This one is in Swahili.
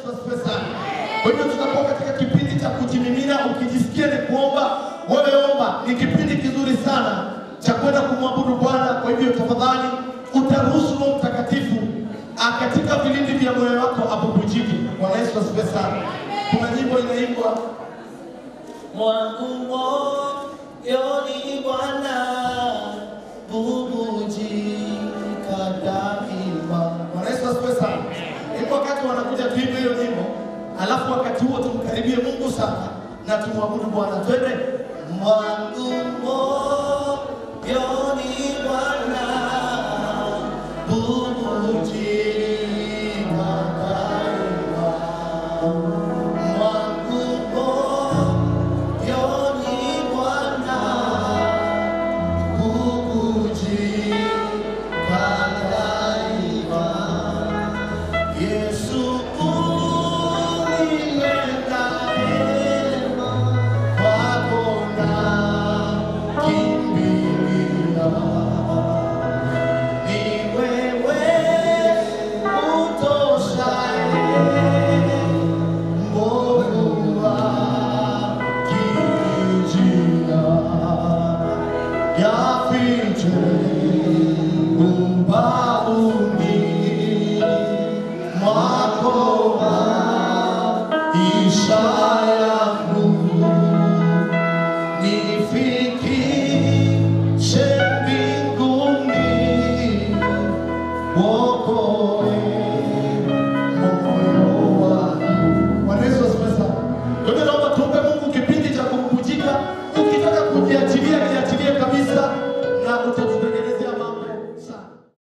Yesu asifiwe sana. Kwa hivyo tutakuwa katika kipindi cha kujimimina, ukijisikia ni kuomba, wewe omba. Ni kipindi kizuri sana cha kwenda kumwabudu Bwana. Kwa hivyo tafadhali utaruhusu Roho Mtakatifu ah, katika vilindi vya moyo wako abubujike. Bwana Yesu asifiwe sana. Kuna nyimbo inaimbwa mwangu moyoni Bwana bubujika daima. Bwana Yesu asifiwe sana. Ipo wakati wanakuja tuimbe hiyo nyimbo, alafu wakati huo tumkaribie Mungu sana na tumwabudu Bwana. Twende. Mwangu moyoni Bwana bubujika daima. Mwangu moyoni Bwana bubujika daima. Yesu unipenda neema, kwako nakimbilia. Ni wewe utoshaye moyo wakijia. Yafiche ubavuni mwako maisha yangu nifikishe mbinguni wokovu